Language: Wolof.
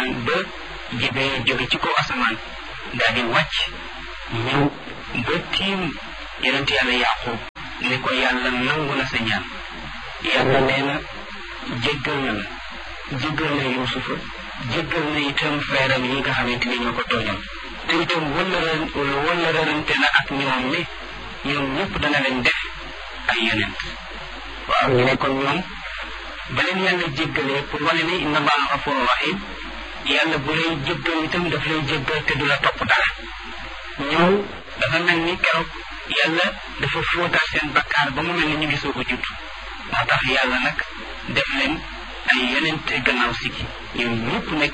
asamaan ba Jibril jóge ci kaw asamaan daal di wàcc ñëw ba tiim yonent yàlla Yaaqub ne ko yàlla nangu na sa ñaan yàlla nee na jéggal na la jéggal na Yuusufa jéggal na itam feeram yi nga xamante ni ñoo ko tooñal te itam wala wala rërante na ak ñoom ne ñoom ñëpp dana leen def ay yonent waaw ñu ne kon ñoom ba leen yàlla jéggalee pour wane ne inna allaha gafurun rahim yàlla bu lay jéggal itam daf lay jéggal te du la topp dara ñoom dafa mel ni keroog yàlla dafa fóotaat seen bakkaar ba mu mel ni ñu ngi soog a judd moo tax yàlla nag def leen ay yonent gannaaw si gi ñoom ñëpp nekk